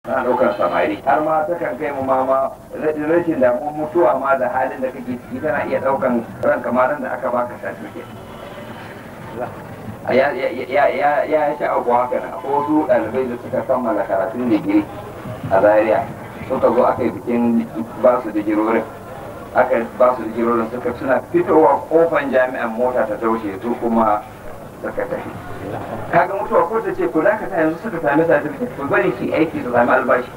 na ɗaukar samari har ma ta kan kai mu ma ma rashin damuwar mutuwa ma da halin da kake ciki tana iya ɗaukan ran kamarin da aka baka certificate ya ya ya sha abu haka nan akwai wasu ɗalibai da suka kammala karatun digiri a zaria suka zo aka yi bikin ba su digirorin aka ba su digirorin suka suna fitowa kofan jami'an mota ta taushe su kuma suka tafi kaga mutuwa ko ta ce ku za ka ta yanzu suka sami certificate ku bari ki aiki su sami albashi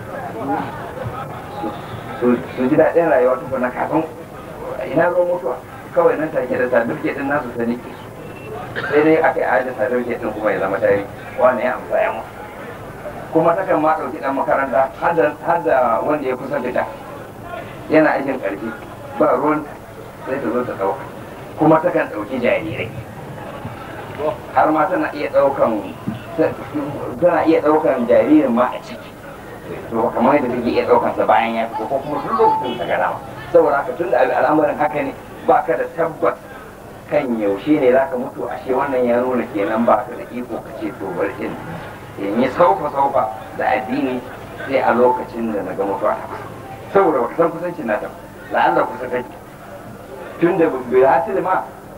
su ji daɗin rayuwa tukuna kafin ina ruwan mutuwa kawai nan take da certificate din nasu ta nike sai dai aka yi ajin certificate din kuma ya zama tari wani ya amsa ya mutu kuma takan ma ɗauki ɗan makaranta har da wanda ya kusa fita yana aikin ƙarfi ba ruwan sai ta zo ta ɗauka kuma takan ɗauki jarirai har ma tana iya ɗaukan tana iya ɗaukan jaririn ma a ciki to kamar yadda take iya ɗaukan sa bayan ya fito ko kuma duk lokacin ta gana saboda haka tun da al'amarin haka ne ba ka da tabbas kan yaushe ne za ka mutu ashe wannan ya nuna kenan ba ka da iko ka ce to bari in in yi saufa saufa da addini sai a lokacin da na ga mutuwa ta saboda ba ka san kusancin nata la'alla kusa take tun da bai hasil ma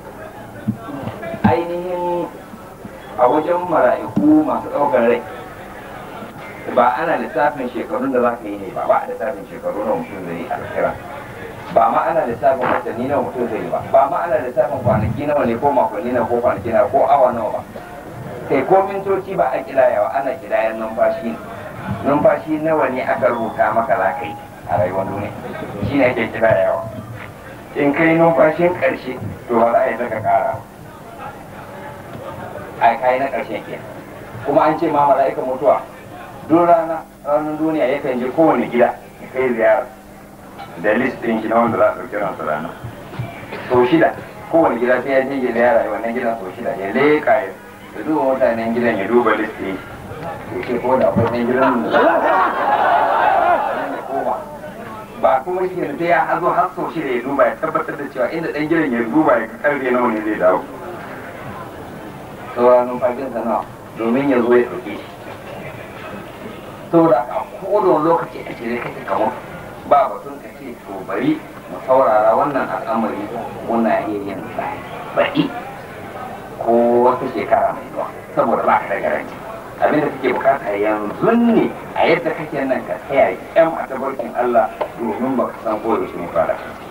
ainihin a wajen mara'iku masu ɗaukar rai ba ana lissafin shekarun da za ka yi ne ba ba a lissafin shekaru na mutum zai yi a kira ba ma ana lissafin watanni na mutum zai yi ba ba ma ana lissafin kwanaki nawa ne ko makonni na ko kwanaki na ko awa nawa ba kai ko mintoci ba a kidayawa ana kidayan numfashi ne numfashi nawa ne aka rubuta maka za ka yi a rayuwar duniya shi ne ake kidayawa in kai numfashin ƙarshe to ba za a yi saka ƙara a kai na ƙarshen ke kuma an ce ma mala'ika mutuwa duk rana ranar duniya yakan je kowane gida ya kai ziyara da list ɗin shi na wanda za a ɗauki ransu rana sau shida kowane gida sai ya je ya ziyara ya wannan gidan sau shida ya leƙa ya ya duba mutanen gidan ya duba list ɗin shi ya ce ko da akwai ɗan gidan da ya koma ba kuma shi ne sai ya hazo har sau shida ya duba ya tabbatar da cewa inda ɗan gidan ya duba ya karfe nawa ne zai dawo sauran numfashinsa nawa domin ya zo ya ɗauke shi saboda a kodon lokaci a shirye kake kamar ba batun ka ce to bari mu saurara wannan al'amari muna iya yin baɗi ko wata shekara mai zuwa saboda ba ka da garanti abin da kake bukata yanzu ne a yadda kake nan ka tsaya kyam a tabarkin Allah domin ba ka san ko da shi ne fara